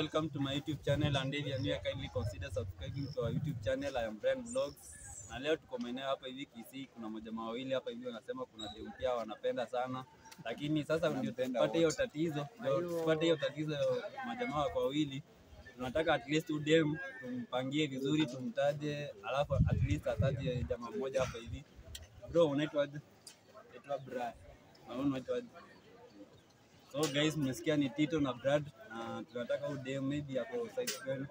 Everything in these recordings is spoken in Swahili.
welcome to my YouTube channel and if you are new, kindly consider subscribing to our YouTube channel. I am Brian Vlogs. Na leo tuko maeneo hapa hivi Kisii, kuna majamaa wawili hapa hivi wanasema kuna dem pia wanapenda sana, lakini sasa ndio tupate hiyo tatizo, ndio tupate hiyo tatizo ya majamaa wako wawili tunataka at least udem tumpangie vizuri, tumtaje, alafu at least ataje jamaa mmoja hapa hivi. Bro, unaitwaje? Naitwa Brian. Na wewe unaitwaje? So guys, mmesikia ni Tito na Brad na tunataka udem maybe ako side gani?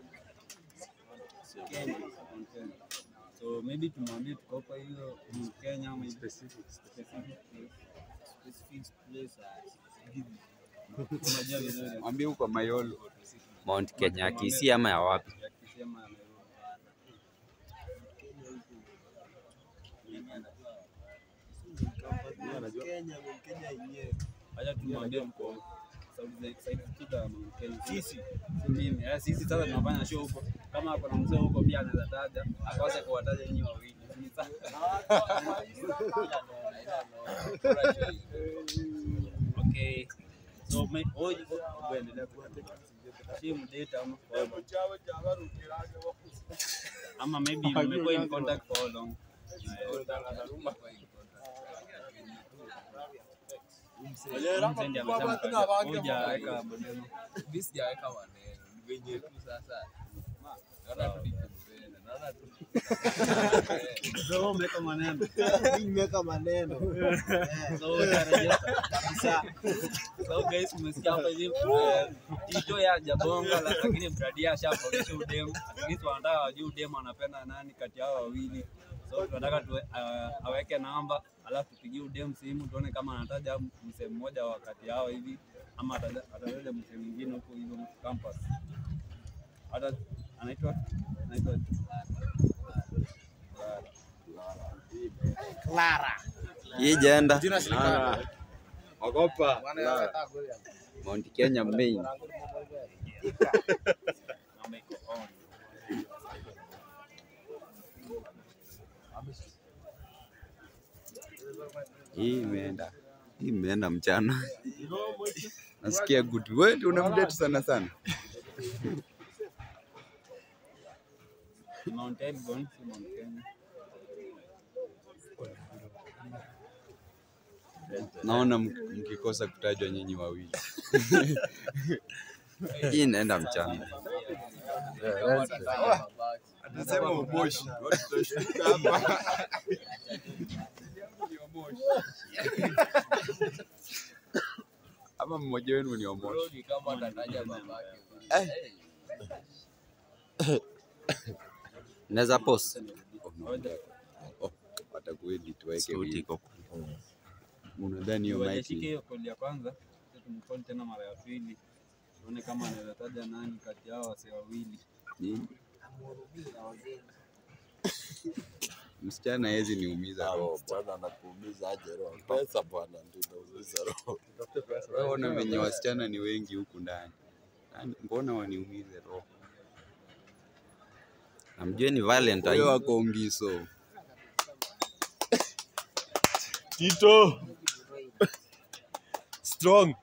Kenya. Mkenya. So maybe tumwambie tuko hapa hiyo Mkenya ama hivi. Specific. specific place. Specific place, uh, Unajua vizuri. Mwambie uko Mayolo. Mount Kenya, Kisii ama ya wapi? Ya Kisii ama ya Nairobi. Kenya, Kenya yenyewe. Acha tumwambie mko South side Kida Mkenya. Sisi si mimi. Eh, sisi sasa tunafanya show huko. Kama kuna mzee huko pia anaweza taja, akose kuwataja nyinyi wawili. Ni sawa. Okay. So me hoje kuendelea si mdate ama ama maybe mmekuwa in contact for how long? Mzee ndiye amesema hujaweka maneno. Mimi sijaweka maneno, ni venye tu sasa. Naona tu nikipenda, naona tu So umeweka maneno. nimeweka maneno So utarejea kabisa. So guys, umesikia hapa hivi eh, Tito ya jabonga la- lakini Brady ashapogesha udemu. At least wanataka wajue udemu anapenda nani kati yao wawili. So tunataka tu uh, aweke namba alafu tupigie udemu simu tuone kama anataja msee mmoja wa kati yao hivi ama ataja- atataja msee mwingine huko hivyo campus. Hata anaitwa anaitwa Clara Hii jenda Ogopa. Mount Kenya main. namba iko on. Hii imeenda. Hii imeenda mchana. Nasikia good. Wewe unamdate sana sana. Mount Elgon, si Mount Kenya. Naona mk- mkikosa kutajwa nyinyi wawili. Hii inaenda mchana. Anasema uboshi. Ama mmoja wenu ni omoshi. Bro, ni kama atataja babake. Naweza post. Oh, watakuedit waweke Sauti wili. iko. Unadhani hiyo Wajashike mic hiyo kodi ya kwanza, sasa tumcall tena mara ya pili, tuone kama anaweza taja nani kati yao wasee wawili. ni msichana hezi niumiza roho. bwana anakuumiza aje roho pesa bwana ndio inaumiza roho Wewe ona venye wasichana ni wengi huku ndani. Nani- Mbona waniumize roho? Namjue ni Wewe Valentine. wako ngiso. tito strong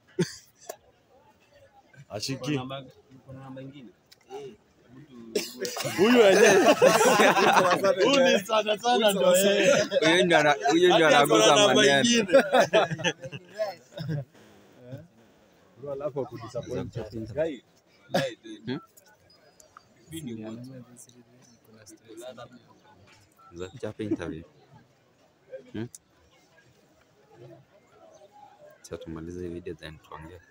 ashiki Kuna namba kuna namba ingine? huyu wenyewe huyu ni sana sana ndo yeye Huyo ndio ana- huyo ndio Hadi ako na anaguza namba maneno. ingine Za kuchapa interview. Hmm? Sasa tumalize hii video then tuongee.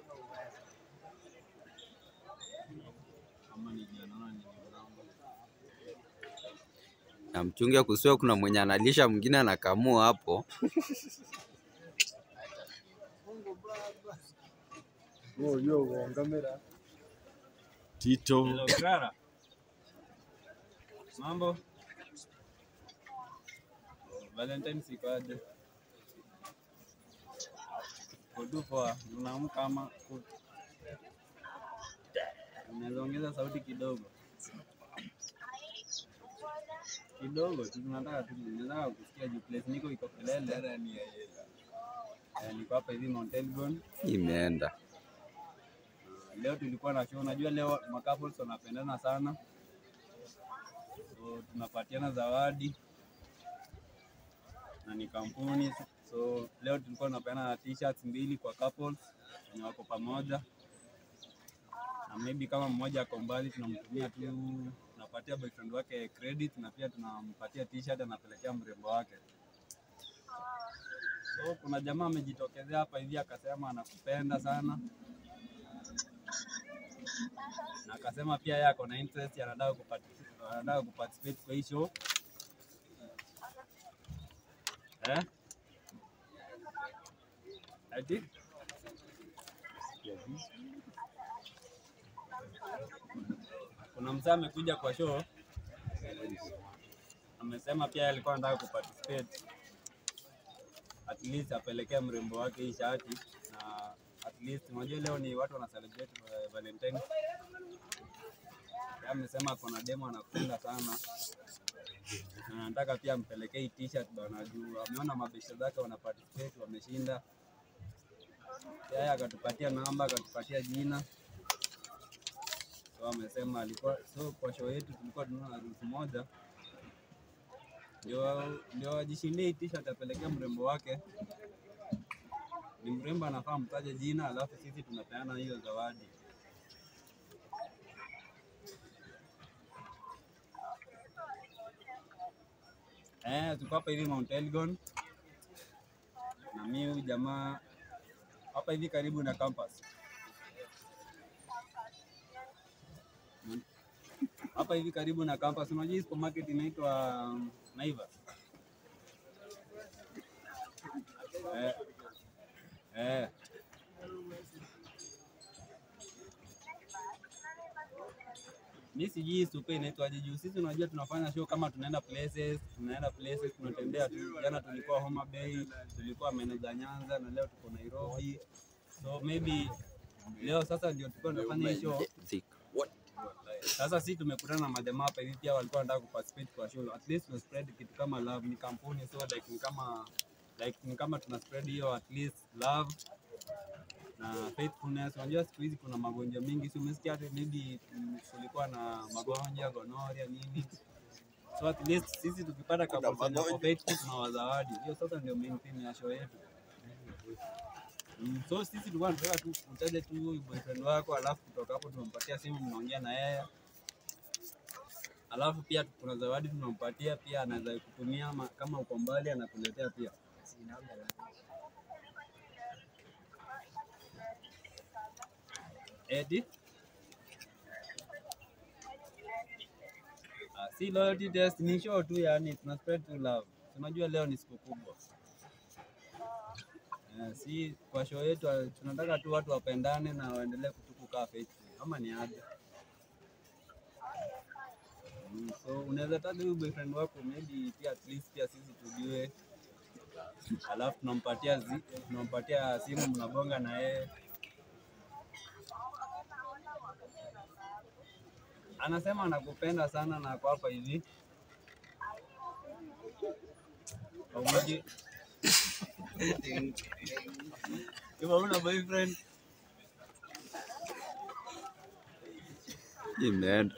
Ama ni naona ni namba. Na mchunge kusiwa kuna mwenye analisha mwingine anakamua hapo. tito Hello Clara. Mambo? Valentine siku aje? Kudu poa, unaamka ama ku- unaweza ongeza sauti kidogo kidogo tu, tunataka tu, tunataka kusikia juu place niko iko kelele. Eh, niko hapa hivi Mount Elgon. Imeenda. leo tulikuwa na show. Unajua leo macouples wanapendana sana, so tunapatiana zawadi na ni kampuni. So leo tulikuwa tunapeana t-shirts mbili kwa couples wenye wako pamoja, na maybe kama mmoja ako mbali, tunamtumia tu, tunapatia boyfriend wake credit na pia tunampatia t-shirt anapelekea mrembo wake. So kuna jamaa amejitokezea hapa hivi akasema anakupenda sana na akasema pia yeye ako na interest anataka kuparticipate, anataka kuparticipate kwa hii show eh? Ati? Kuna mzee amekuja kwa show amesema pia yeye alikuwa anataka kuparticipate at least apelekee mrembo wake hii shati na at least unajua leo ni watu wana celebrate uh, Valentine. Yeye amesema kuna demo anakupenda sana na anataka pia ampelekee hii t-shirt bana, juu ameona mabesha zake wana participate wameshinda. Pia Yeye akatupatia namba akatupatia jina, so amesema alikuwa so kwa show yetu tulikuwa tununua harusi moja ndio ndio ajishindie hii t-shirt apelekea mrembo wake. Ni mrembo anafaa mtaje jina, alafu sisi tunapeana hiyo zawadi. Eh, tuko hapa hivi Mount Elgon na mimi huyu jamaa hapa hivi karibu na campus. Mm. Hapa hivi karibu na campus, unajua hii supermarket inaitwa um, Naivas. Eh, eh. Mi sijui supe inaitwaje juu sisi unajua tunafanya show kama tunaenda places, tunaenda places tunatembea tu. Jana tulikuwa Homa Bay, tulikuwa Meneza Nyanza na leo tuko Nairobi. So maybe leo sasa ndio tulikuwa tunafanya hii show. Sasa sisi tumekutana na majamaa hapa hivi pia walikuwa wanataka kuparticipate kwa show. At least tuna spread kitu kama love, ni kampuni so like ni kama like ni kama tuna spread hiyo at least love na faithfulness. Unajua siku hizi kuna magonjwa mengi, si umesikia hata maybe mm, kulikuwa na magonjwa gonoria nini, so at least sisi tukipata kampuni kwa faithful tunawazawadi. Hiyo sasa ndio main theme ya show yetu. Mm, so sisi tulikuwa tunataka tu utaje tu huyu boyfriend wako, alafu kutoka hapo tunampatia simu, mnaongea na yeye, alafu pia kuna zawadi tunampatia pia, anaweza kutumia ama kama uko mbali anakuletea pia. Edi? Ah, si loyalty test ni show tu, yani tuna spread to love. Tunajua leo ni siku kubwa. Eh, si kwa show yetu ah, tunataka tu watu wapendane na waendelee kutukukaa faithful. Ama ni aje? Mm, so unaweza taja huyu boyfriend wako maybe pia at least pia sisi tujue, alafu tunampatia zi, tunampatia simu, mnabonga na yeye anasema anakupenda sana na ako hapa hivi pamoja. Kama una boyfriend Imeenda.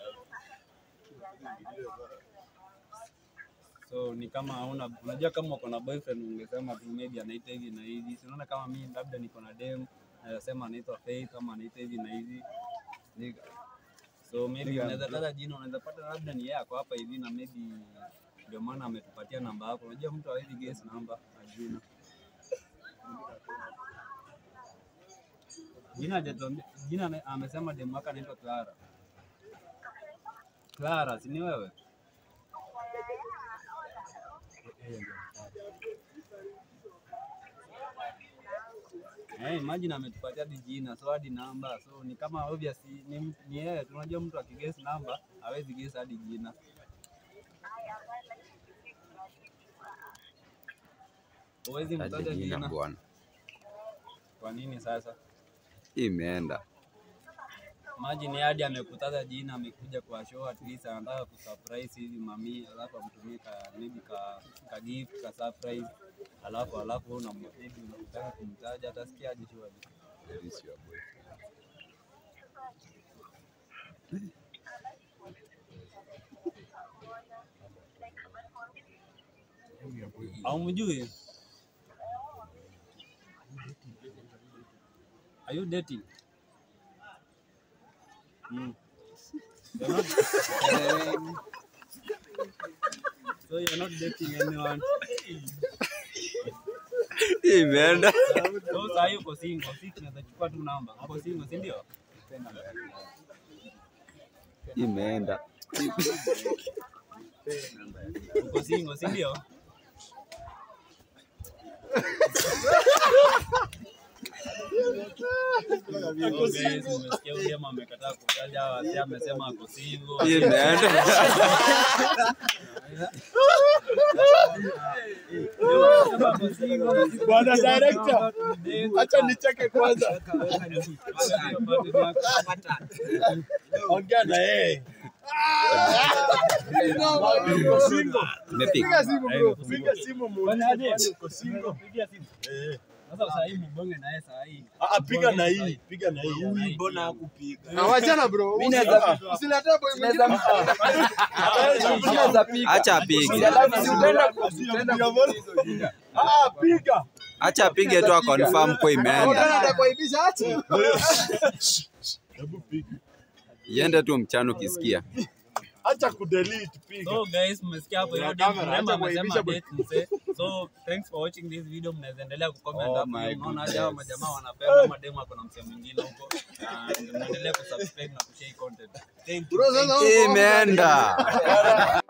so ni kama hauna, unajua kama uko na boyfriend ungesema tu maybe anaita hivi na hivi. Si unaona kama mimi labda niko na dem naweza sema anaitwa Faith ama anaita hivi na hivi. So maybe unaweza taja jina, unaweza pata labda ni yeye ako hapa hivi na maybe ndio maana ametupatia namba yako. Unajua mtu hawezi guess namba na jina. Jina hajatuambia, jina ame- amesema demu wake anaitwa Clara. Clara, si ni wewe? Eh, imagine ametupatia hadi jina so hadi namba so ni kama obvious ni mtu- ni yeye. Tunajua mtu akiguess namba hawezi guess hadi jina. Huwezi Taja mtaja jina jina. bwana. Kwa nini sasa? Imeenda. Imagine hadi amekutaza jina, amekuja kwa show, at least anataka kusurprise hivi mami, alafu amtumie ka maybe ka, ka gift ka surprise, alafu alafu wewe unam- maybe unataka kumtaja, atasikia aje show aje? Haumjui? Are you dating? Mm. You're not, so you're not dating anyone. Imeenda. So saa hii uko single, si tunaweza chukua tu namba. Uko single, si ndio? Imeenda. Uko single, si ndio? So guys, umesikia huyu jamaa amekataa kutaja wasi amesema ako single. Imeenda. Sema ako single. Bwana director, acha nicheke kwanza. Ongea na yeye. Uko single. Imepiga. Piga simu muulize uko single. Eh. Sasa saa hii mbonge na yeye saa hii. Ah, ah, piga na hii, piga na hii. Huyu mbona hakupiga? Awachana bro. Usilete boy mwingine. Acha apige. Ah, piga. Acha apige tu akonfirm kwa imeenda. Utana atakuaibisha acha. Hebu piga. Iende tu mchana ukisikia. Acha kudelete, piga. So guys, mmesikia hapo hiyo Camera, dem mrembo acha amesema kuibisha date mse. So thanks for watching this video. Mnaweza endelea kucomment Oh hapo. my Unaona aje hao majamaa wanapenda ama demu ako na mse mwingine huko. Na mnaendelea kusubscribe na kushare content. Bro sasa. Imeenda.